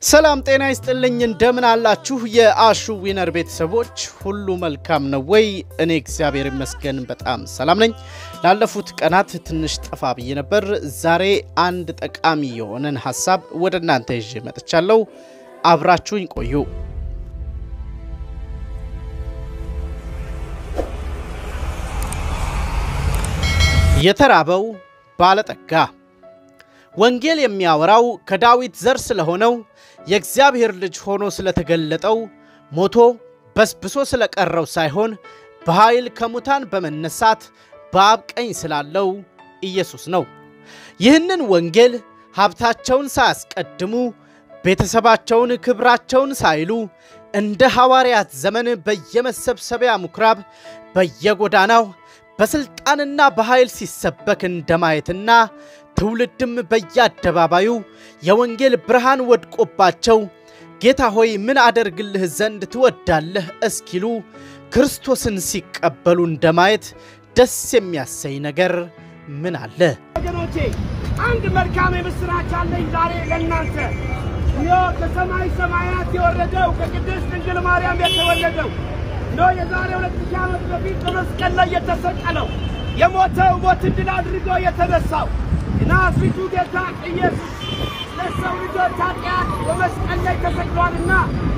ሰላም ጤና ይስጥልኝ። እንደምን አላችሁ? የአሹ ዊነር ቤተሰቦች ሁሉ መልካም ነው ወይ? እኔ እግዚአብሔር ይመስገን በጣም ሰላም ነኝ። ላለፉት ቀናት ትንሽ ጠፋ ብዬ ነበር። ዛሬ አንድ ጠቃሚ የሆነን ሀሳብ ወደ እናንተ ይዤ መጥቻለሁ። አብራችሁኝ ቆዩ። የተራበው ባለጠጋ ወንጌል የሚያወራው ከዳዊት ዘር ስለሆነው የእግዚአብሔር ልጅ ሆኖ ስለተገለጠው ሞቶ በስብሶ ስለቀረው ሳይሆን በኃይል ከሙታን በመነሳት በአብ ቀኝ ስላለው ኢየሱስ ነው። ይህንን ወንጌል ሀብታቸውን ሳያስቀድሙ ቤተሰባቸውን፣ ክብራቸውን ሳይሉ እንደ ሐዋርያት ዘመን በየመሰብሰቢያ ምኵራብ በየጎዳናው በሥልጣንና በኃይል ሲሰበክ እንደማየትና ትውልድም በየአደባባዩ የወንጌል ብርሃን ወድቆባቸው ጌታ ሆይ ምን አደርግልህ ዘንድ ትወዳለህ እስኪሉ ክርስቶስን ሲቀበሉ እንደማየት ደስ የሚያሰኝ ነገር ምን አለ? ወገኖቼ አንድ መልካም የምሥራች አለኝ ዛሬ ለእናንተ። ይኸው ከሰማይ ሰማያት የወረደው ከቅድስት ድንግል ማርያም የተወለደው ነው የዛሬ ሁለት ሺህ ዓመት በፊት በመስቀል ላይ የተሰቀለው የሞተው ሞትን ድል አድርጎ የተነሳው የናዝሬቱ ጌታ ኢየሱስ ለሰው ልጆች ኃጢአት በመስቀል ላይ ተሰቅሏልና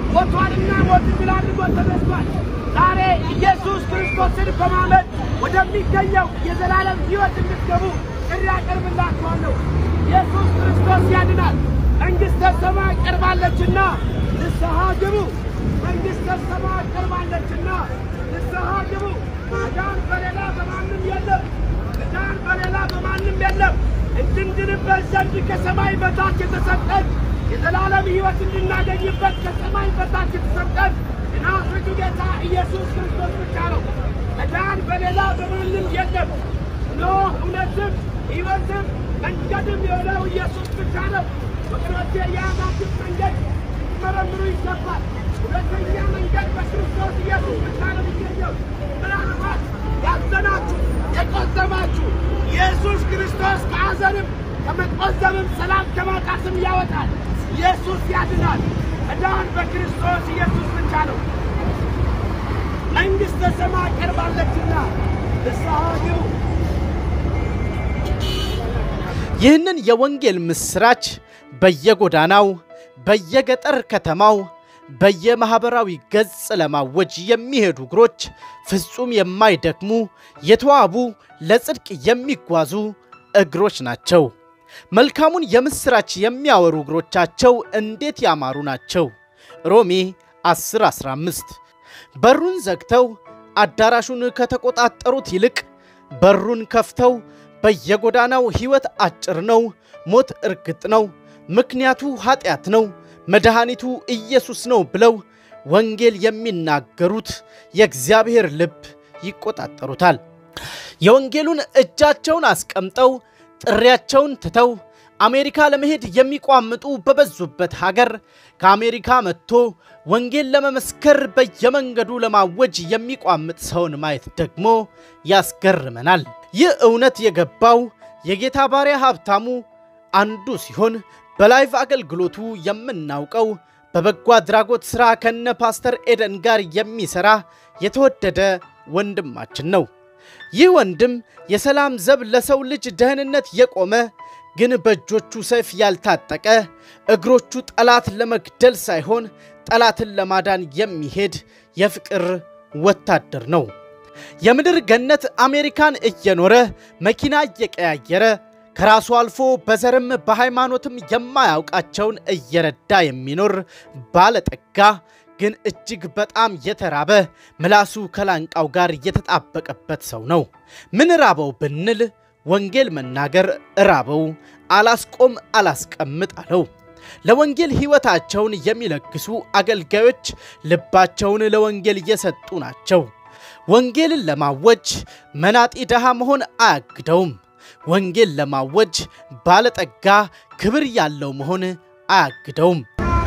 ሞቷልና ሞትን ድል አድርጎ ተነስቷል። ዛሬ ኢየሱስ ክርስቶስን በማመን ወደሚገኘው የዘላለም ሕይወት እንድትገቡ ጥሪ አቀርብላችኋለሁ። ኢየሱስ ክርስቶስ ያድናል። መንግሥተ ሰማይ ቀርባለችና ንስሐ ግቡ። መንግሥተ ሰማይ ቀርባለችና ንስሐ ግቡ። መዳን በሌላ በማንም የለም። መዳን በሌላ በማንም የለም። እንድንድንበት ዘንድ ከሰማይ በታች የተሰጠን የዘላለም ሕይወት እንድናገኝበት ከሰማይ በታች የተሰጠን የናዝሬቱ ጌታ ኢየሱስ ክርስቶስ ብቻ ነው። መዳን በሌላ በማንም የለም። እነሆ እውነትም ሕይወትም መንገድም የሆነው ኢየሱስ ብቻ ነው። ወገኖቼ የያዛችሁት መንገድ ሊመረምሩ ይገባል። ሁለተኛ መንገድ በክርስቶስ ኢየሱስ ብቻ ነው የሚገኘው። ምናልባት ያዘናችሁ የቆዘማችሁ ኢየሱስ ክርስቶስ ከሐዘንም ከመቆዘምም ሰላም ከማጣትም ያወጣል። ኢየሱስ ያድናል። መዳን በክርስቶስ ኢየሱስ ብቻ ነው። መንግሥተ ሰማይ ቀርባለችና ንስሐ ግቡ። ይህንን የወንጌል ምስራች በየጎዳናው በየገጠር ከተማው በየማኅበራዊ ገጽ ለማወጅ የሚሄዱ እግሮች ፍጹም የማይደክሙ የተዋቡ ለጽድቅ የሚጓዙ እግሮች ናቸው። መልካሙን የምስራች የሚያወሩ እግሮቻቸው እንዴት ያማሩ ናቸው! ሮሜ 10 15 በሩን ዘግተው አዳራሹን ከተቆጣጠሩት ይልቅ በሩን ከፍተው በየጎዳናው ሕይወት አጭር ነው፣ ሞት እርግጥ ነው፣ ምክንያቱ ኃጢአት ነው፣ መድኃኒቱ ኢየሱስ ነው ብለው ወንጌል የሚናገሩት የእግዚአብሔር ልብ ይቆጣጠሩታል። የወንጌሉን እጃቸውን አስቀምጠው ጥሪያቸውን ትተው አሜሪካ ለመሄድ የሚቋምጡ በበዙበት ሀገር ከአሜሪካ መጥቶ ወንጌል ለመመስከር በየመንገዱ ለማወጅ የሚቋምጥ ሰውን ማየት ደግሞ ያስገርመናል። ይህ እውነት የገባው የጌታ ባሪያ ሀብታሙ አንዱ ሲሆን በላይቭ አገልግሎቱ የምናውቀው በበጎ አድራጎት ሥራ ከነ ፓስተር ኤደን ጋር የሚሠራ የተወደደ ወንድማችን ነው። ይህ ወንድም የሰላም ዘብ ለሰው ልጅ ደህንነት የቆመ ግን በእጆቹ ሰይፍ ያልታጠቀ እግሮቹ ጠላት ለመግደል ሳይሆን ጠላትን ለማዳን የሚሄድ የፍቅር ወታደር ነው። የምድር ገነት አሜሪካን እየኖረ መኪና እየቀያየረ ከራሱ አልፎ በዘርም በሃይማኖትም የማያውቃቸውን እየረዳ የሚኖር ባለጠጋ ግን እጅግ በጣም የተራበ ምላሱ ከላንቃው ጋር የተጣበቀበት ሰው ነው። ምን ራበው ብንል ወንጌል መናገር ራበው፣ አላስቆም አላስቀምጥ አለው። ለወንጌል ሕይወታቸውን የሚለግሱ አገልጋዮች ልባቸውን ለወንጌል እየሰጡ ናቸው። ወንጌልን ለማወጅ መናጢ ድሃ መሆን አያግደውም። ወንጌል ለማወጅ ባለጠጋ ክብር ያለው መሆን አያግደውም።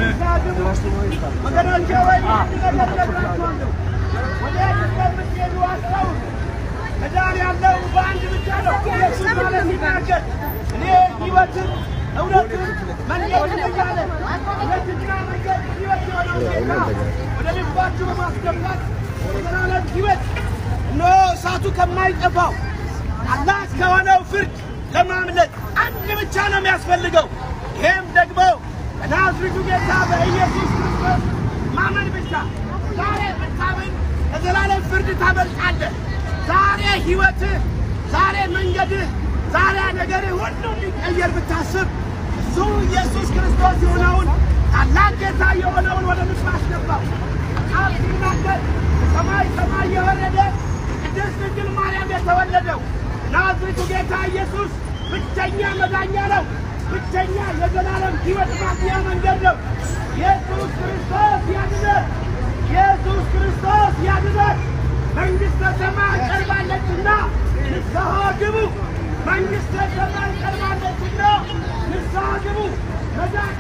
ወገኖቼ ወይ አንድ ነገር እነግራችኋለሁ። ወዴት እንደምትሄዱ አስታውሱ። መዳን ያለው በአንድ ብቻ ነው። ኢየሱስ ማለት ሲናገር እኔ ሕይወትን እውነትን መንገድን እያለ እውነትና መንገድ ሕይወት የሆነው ጌታ ወደ ልባችሁ በማስገባት የዘላለም ሕይወት እነሆ እሳቱ ከማይጠፋው አላህ ከሆነው ፍርድ ለማምለጥ አንድ ብቻ ነው የሚያስፈልገው። ይህም ደግሞ በናዝሬቱ ጌታ በኢየሱስ ክርስቶስ ማመን ብቻ። ዛሬ ብታምን ከዘላለም ፍርድ ታመልጣለህ። ዛሬ ሕይወትህ፣ ዛሬ መንገድህ፣ ዛሬ ነገርህ ሁሉ እንዲቀየር ብታስብ እሱ ኢየሱስ ክርስቶስ የሆነውን ታላቅ ጌታ የሆነውን ወደ ልብ አስገባው። ቃል ሲናገር ሰማይ ሰማይ የወረደ ቅድስት ድንግል ማርያም የተወለደው ናዝሬቱ ጌታ ኢየሱስ ብቸኛ መዳኛ ነው። ብቸኛ የዘላለም ሕይወት ማግኛ መንገድ ነው። ኢየሱስ ክርስቶስ ያድነን። ኢየሱስ ክርስቶስ ያድነን። መንግሥተ ሰማይ ቀርባለችና ንስሐ ግቡ። መንግሥተ ሰማይ ቀርባለችና ንስሐ ግቡ። መዳን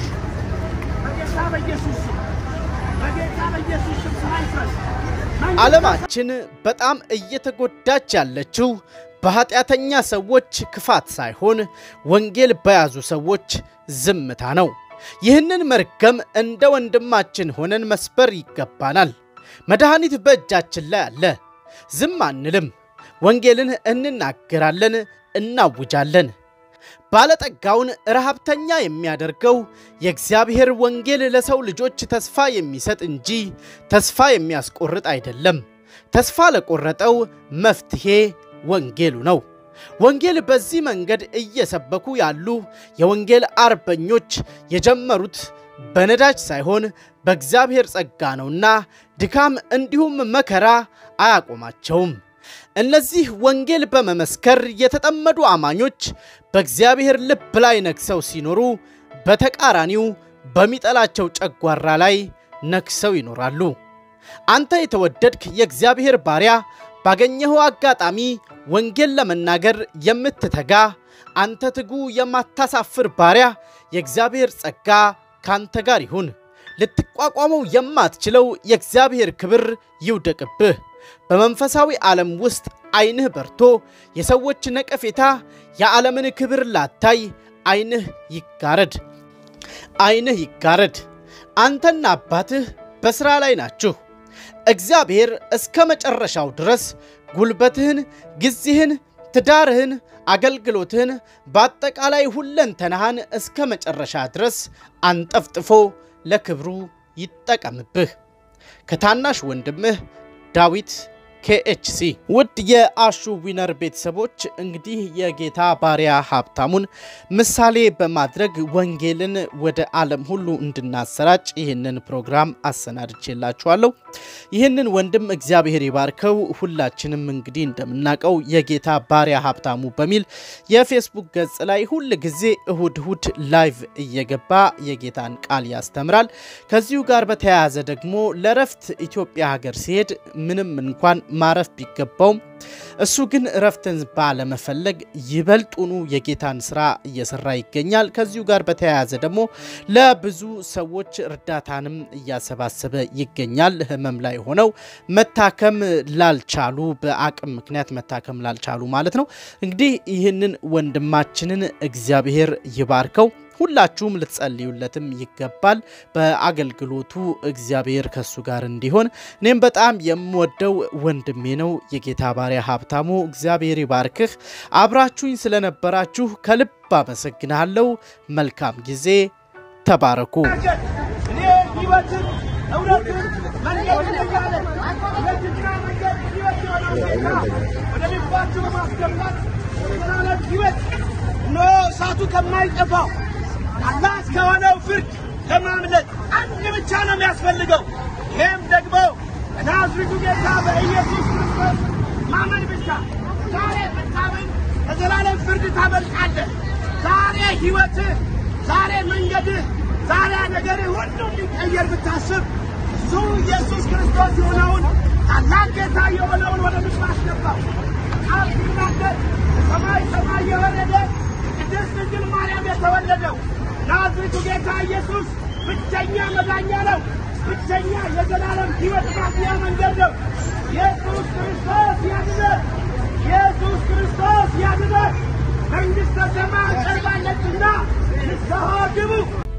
በጌታ በኢየሱስ ስም በጌታ በኢየሱስ ስም ስራ ይፍረስ። ዓለማችን በጣም እየተጎዳች ያለችው በኃጢአተኛ ሰዎች ክፋት ሳይሆን ወንጌል በያዙ ሰዎች ዝምታ ነው። ይህንን መርገም እንደ ወንድማችን ሆነን መስበር ይገባናል። መድኃኒት በእጃችን ላይ አለ። ዝም አንልም። ወንጌልን እንናገራለን፣ እናውጃለን። ባለጠጋውን ረሃብተኛ የሚያደርገው የእግዚአብሔር ወንጌል ለሰው ልጆች ተስፋ የሚሰጥ እንጂ ተስፋ የሚያስቆርጥ አይደለም። ተስፋ ለቆረጠው መፍትሔ ወንጌሉ ነው። ወንጌል በዚህ መንገድ እየሰበኩ ያሉ የወንጌል አርበኞች የጀመሩት በነዳጅ ሳይሆን በእግዚአብሔር ጸጋ ነውና ድካም እንዲሁም መከራ አያቆማቸውም። እነዚህ ወንጌል በመመስከር የተጠመዱ አማኞች በእግዚአብሔር ልብ ላይ ነግሰው ሲኖሩ፣ በተቃራኒው በሚጠላቸው ጨጓራ ላይ ነግሰው ይኖራሉ። አንተ የተወደድክ የእግዚአብሔር ባሪያ ባገኘኸው አጋጣሚ ወንጌል ለመናገር የምትተጋ አንተ ትጉ የማታሳፍር ባሪያ የእግዚአብሔር ጸጋ ካንተ ጋር ይሁን። ልትቋቋመው የማትችለው የእግዚአብሔር ክብር ይውደቅብህ። በመንፈሳዊ ዓለም ውስጥ ዐይንህ በርቶ የሰዎች ነቀፌታ የዓለምን ክብር ላታይ ዐይንህ ይጋረድ፣ ዐይንህ ይጋረድ። አንተና አባትህ በሥራ ላይ ናችሁ። እግዚአብሔር እስከ መጨረሻው ድረስ ጉልበትህን፣ ጊዜህን፣ ትዳርህን፣ አገልግሎትህን በአጠቃላይ ሁለንተናህን እስከ መጨረሻ ድረስ አንጠፍጥፎ ለክብሩ ይጠቀምብህ። ከታናሽ ወንድምህ ዳዊት ኬኤችሲ። ውድ የአሹ ዊነር ቤተሰቦች እንግዲህ የጌታ ባሪያ ሀብታሙን ምሳሌ በማድረግ ወንጌልን ወደ ዓለም ሁሉ እንድናሰራጭ ይህንን ፕሮግራም አሰናድቼላችኋለሁ። ይህንን ወንድም እግዚአብሔር ይባርከው። ሁላችንም እንግዲህ እንደምናውቀው የጌታ ባሪያ ሀብታሙ በሚል የፌስቡክ ገጽ ላይ ሁል ጊዜ እሁድ እሁድ ላይቭ እየገባ የጌታን ቃል ያስተምራል። ከዚሁ ጋር በተያያዘ ደግሞ ለረፍት ኢትዮጵያ ሀገር ሲሄድ ምንም እንኳን ማረፍ ቢገባውም እሱ ግን እረፍትን ባለመፈለግ ይበልጡኑ የጌታን ስራ እየሰራ ይገኛል። ከዚሁ ጋር በተያያዘ ደግሞ ለብዙ ሰዎች እርዳታንም እያሰባሰበ ይገኛል። ህመም ላይ ሆነው መታከም ላልቻሉ፣ በአቅም ምክንያት መታከም ላልቻሉ ማለት ነው። እንግዲህ ይህንን ወንድማችንን እግዚአብሔር ይባርከው። ሁላችሁም ልትጸልዩለትም ይገባል። በአገልግሎቱ እግዚአብሔር ከሱ ጋር እንዲሆን እኔም በጣም የምወደው ወንድሜ ነው። የጌታ ባሪያ ሀብታሙ እግዚአብሔር ይባርክህ። አብራችሁኝ ስለነበራችሁ ከልብ አመሰግናለሁ። መልካም ጊዜ። ተባረኩ። እኔ ሕይወትን እውነትን መንገድን እያለ እውነትና መንገድ ሕይወት የሆነው ጌታ ወደ ልባችሁ በማስገባት የዘላለም ሕይወት እነሆ እሳቱ ከማይጠፋው አላህ ከሆነው ፍርድ ለማምለጥ አንድ ብቻ ነው የሚያስፈልገው። ይህም ደግሞ በናዝሬቱ ጌታ በኢየሱስ ክርስቶስ ማመን ብቻ። ዛሬ ብታምን ከዘላለም ፍርድ ታመልጣለህ። ዛሬ ሕይወትህ፣ ዛሬ መንገድህ፣ ዛሬ ነገርህ ሁሉ እንዲቀየር ብታስብ እሱ ኢየሱስ ክርስቶስ የሆነውን ታላቅ ጌታ የሆነውን ወደ ልብ አስገባው። ቃል ሲናገር ሰማይ ሰማይ የወረደ ቅድስት ድንግል ማርያም የተወለደው ናዝሬቱ ጌታ ኢየሱስ ብቸኛ መዳኛ ነው። ብቸኛ የዘላለም ሕይወት ማግኛ መንገድ ነው። ኢየሱስ ክርስቶስ ያድነን። ኢየሱስ ክርስቶስ ያድነን። መንግሥተ ሰማይ ቀርባለችና አሃ ግቡ